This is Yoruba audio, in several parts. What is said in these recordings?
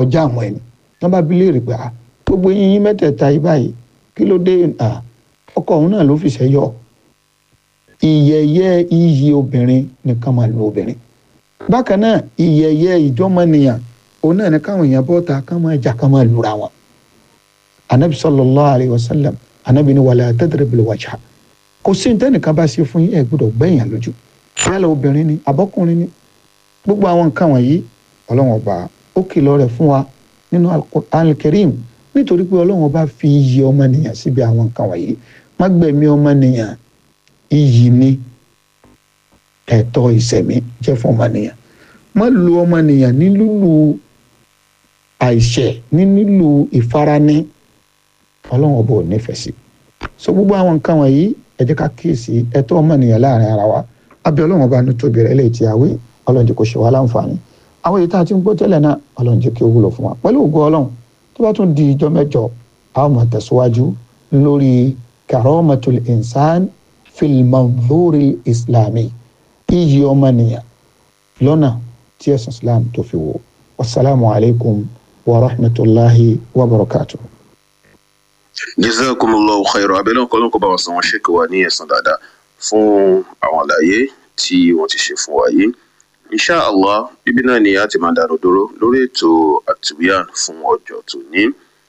kọjá àwọn ẹni wọn bá bí léèrè pé gbogbo yín mẹ́tẹ̀ẹ̀ta yìí báyìí kí ló dé ọkọ òun náà ló fi ṣẹyọ ìyẹyẹ iyì obìnrin nìkan máa lu obìnrin bákan náà ìyẹyẹ ìjọmọnìyàn òun náà ní káwọn èèyàn bọ́ta kán máa jà kán máa lura wọn anabi sallallahu alayhi wa sallam anabi ni wàlẹ̀ tadribil wajha kò sí ní tẹ́nìkan bá ṣe fún yín ẹ̀ gbọ́dọ̀ gbẹ̀yàn lójú yálà obìnrin ni abọ́kùnrin ni gbogbo àwọn nǹkan wọ̀nyí ọlọ́run ọba ó kìlọ̀ rẹ̀ fún wa nínú al-Karim nítorí pé ọlọ́run ọba fi iyì ọmọnìyàn síbi àwọn nǹkan wọ̀nyí má gbẹ̀mí ọmọnìyàn iyì ni ẹ̀tọ́ ìṣẹ̀mí jẹ́ fún ọmọnìyàn má lu ọmọnìyàn ní lúlù àìṣẹ̀ ní nílù ìfarani ọlọ́run ọba ò nífẹ̀ẹ́ sí so gbogbo àwọn nǹkan wọ̀nyí ẹ jẹ́ ká kíyèsí ẹ̀tọ́ ọmọnìyàn láàrin ara wa abẹ́ ọlọ́run ọba ní tóbi rẹ̀ lè ti àwé ọlọ́run jẹ́ kó ṣe wá láǹfààní àwọn èyí tá a ti ń gbọ́ tẹ́lẹ̀ náà ọlọ́run jẹ́ kí ó wúlò fún wa pẹ̀lú ògo ọlọ́run tó bá tún di ìjọ mẹ́jọ a ó máa tẹ̀síwájú lórí karamatul insan fil manzuri islami iyì ọmọnìyàn lọ́nà tí ẹ̀sìn islam tó fi wò wasalaamu alaykum wa rahmatulahi wa barakatuh. jazakumullahu khairan abẹ́lẹ́ ọkọ̀ ọlọ́kọ̀ bá wa san wọn ṣèkè wa ní ẹ̀san dáadáa fún àwọn àlàyé tí wọ́n ti ṣe fún wa yìí insha allah bíbí náà ni a ti máa dànù dúró lórí ètò àtúnyàn fún ọjọ́ tòní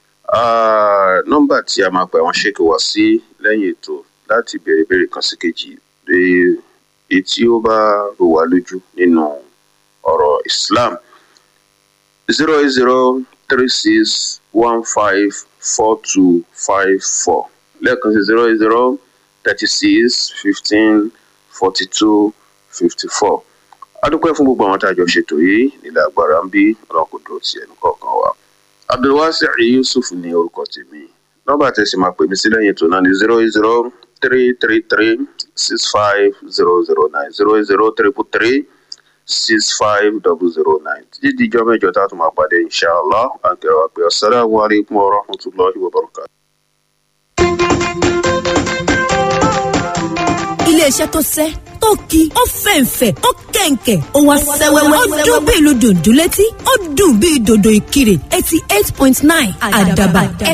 nọ́mbà tí a máa pè àwọn ṣèkè wá sí lẹ́yìn ètò láti béèrè béèrè kan sí kejì èyí tí ó bá rò wá lójú nínú ọ̀rọ̀ islam zero eight zero three six one five four two five four lẹ́ẹ̀kan sí zero eight zero thirty six fifteen forty two fifty four adúpẹ́ fún gbogbo àwọn tá a jọ ṣètò yìí nílẹ̀ agbára ń bí ọlọ́run kò dúró ti ẹnu kọ̀ọ̀kan wa abdulwasi yusuf ní orúkọ tèmi nọ́mbà tẹ̀sí máa pè mí sí lẹ́yìn ètò náà ní zero eight zero three three three six five zero zero nine zero eight zero triple three six five double zero nine títí dijọ́ mẹ́jọ tá a tún máa pàdé inshallah àǹkẹ́rọ àpè assalamu alaikum wa rahmatulahi wa barakatuh. iléeṣẹ́ tó sẹ́ tó ki ó fẹ̀ǹfẹ̀ ó kẹ̀ǹkẹ̀ ó wá sẹ́wẹ́wẹ́ ó dún bí ìlú dùndún létí ó dùn bí dòdò ìkirè eighty eight point nine àdàbà